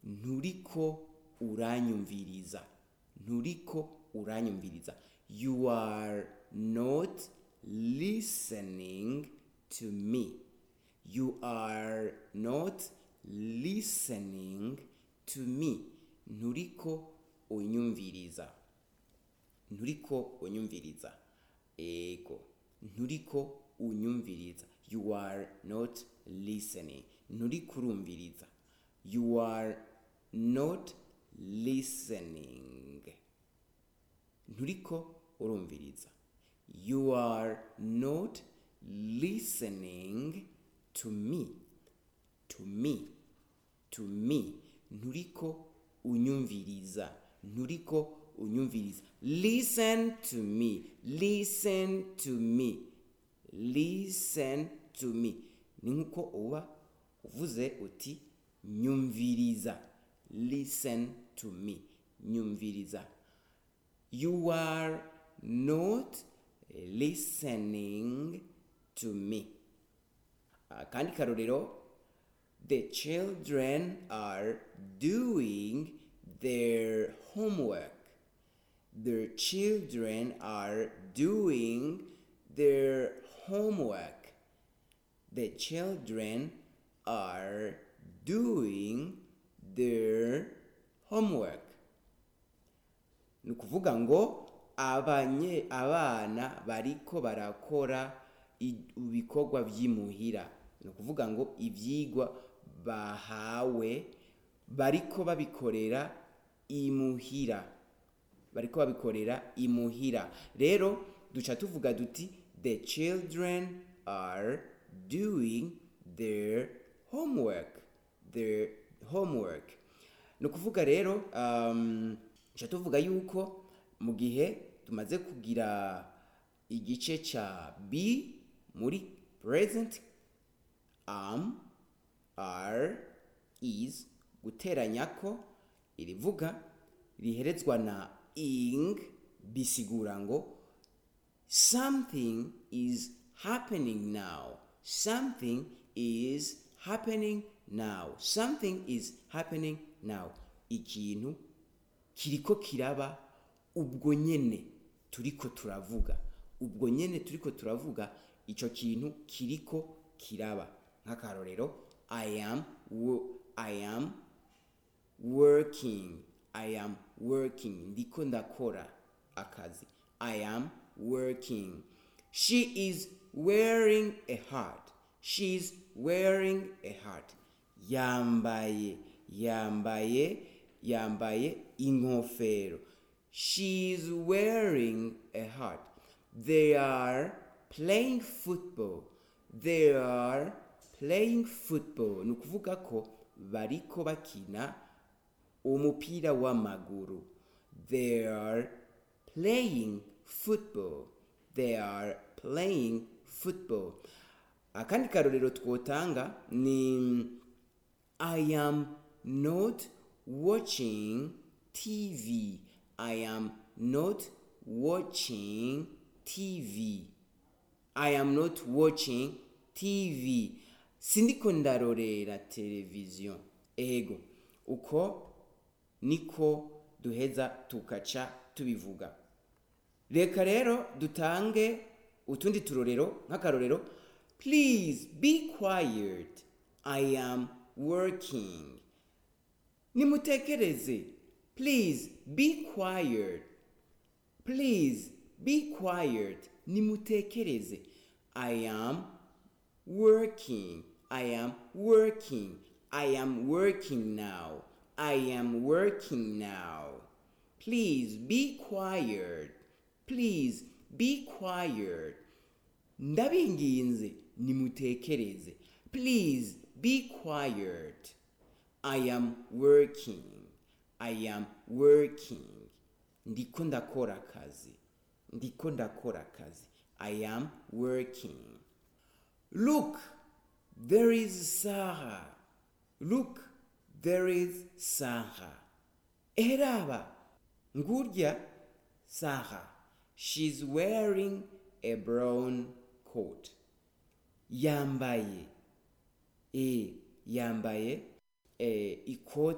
nturiko uranyumviriza nturiko uranyumviriza you are not listening to me you are not listening to me nturiko unyumviriza nturiko unyumviriza ego nturiko unyumviriza you are not listening nturiko urumviriza you are not listening nturiko urumviriza you are not listening to me to me to me nturiko unyumviriza nturiko unyumviriza listen to me listen to me listen to me ni nkuko uba uvuze uti nyumviriza listen to me nyumviriza you are not listening to me akandi karorero the children are doing their homework the children are doing their homework the children are doing their homework ni ukuvuga ngo abanye abana bariko barakora i- ibikorwa by'imuhira ni ukuvuga ngo ibyigwa bahawe bariko babikorera imuhira bariko babikorera imuhira rero duca tuvuga duti the children are doing their homework their homework ni ukuvuga rero um, duca tuvuga yuko mu gihe tumaze kugira igice ca b muri present am are is guteranya ko irivuga riherezwa na ing bisigura ngo something is happening now something is happening now something is happening now ikintu kiriko kiraba ubwo nyene turiko turavuga ubwo nyene turiko turavuga ico kintu kiriko kiraba nk'akarorero i am wo- i am working i am working ndiko ndakora akazi i am working she is wearing a heart she is wearing a heart yambaye yambaye yambaye inkofero she is wearing a heart they are playing football they are playing football ni ukuvuga ko bariko bakina umupira w'amaguru they are playing football they are playing football akandi karorero twotanga ni i am not watching tv i am not watching tv i am not watching tv sindiko ndarorera televiziyo ego uko niko duheza tukaca tubivuga reka rero dutange utundi turorero nk'akarorero please be quiet i am working nimutekereze please be quiet please be quiet nimutekereze i am working i am working i am working now i am working now please be quiet please be quiet ndabinginze nimutekereze please be quiet i am working i am working ndiko ndakora akazi ndiko ndakora akazi i am working look there is sarah look there is sarah eraba ngurya sarah she's wearing a brown coat yambaye e yambaye e, ikoti